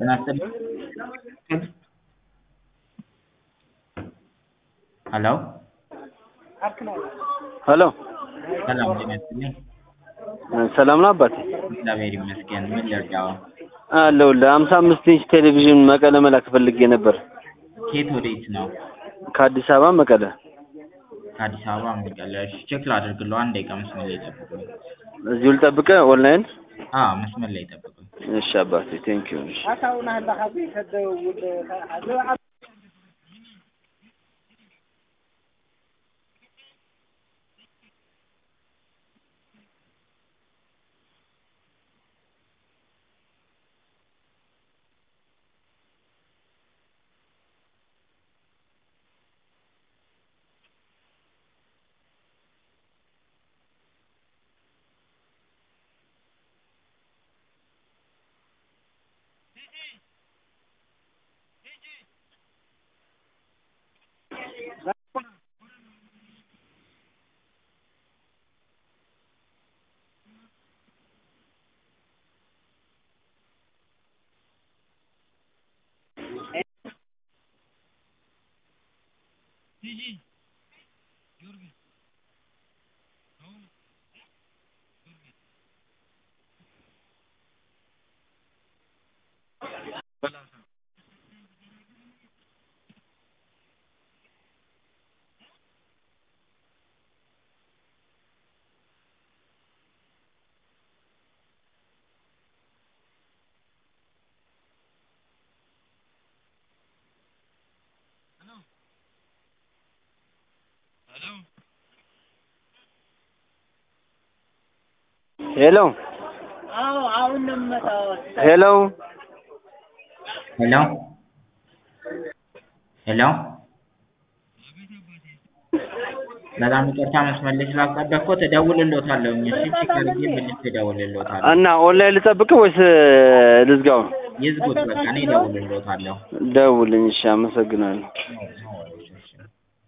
ጤና ይስጥልኝ ሄሎ ሄሎ ሰላም ጤና ይስጥልኝ ሰላም ነው አባቴ? እግዚአብሔር ይመስገን ምን ልርዳዎ አለሁልህ። ሀምሳ አምስት ኢንች ቴሌቪዥን መቀለ መላክ ፈልጌ ነበር። ከየት ወዴት ነው ከአዲስ አበባ መቀለ። ከአዲስ አበባ መቀለ እሺ ቼክ ላድርግልዎ አንድ ደቂቃ መስመር ላይ ይጠብቁኝ እዚሁ ልጠብቅህ ኦንላይን? አዎ መስመር ላይ ይጠብቁኝ እሺ አባቴ ቴንኪው። እሺ ሄሎ ሄሎ ሄሎ ሄሎ በጣም ይቅርታ መስመር ላይ ስላስጠበቅኩት እደውልልዎታለሁኝ እሺ ቼክ አድርጌ መልሼ እደውልልዎታለሁ እና ኦንላይን ልጠብቅህ ወይስ ልዝጋው? ይዝጉት በቃ እኔ እደውልልዎታለሁ ደውልኝ። እሺ አመሰግናለሁ። ነው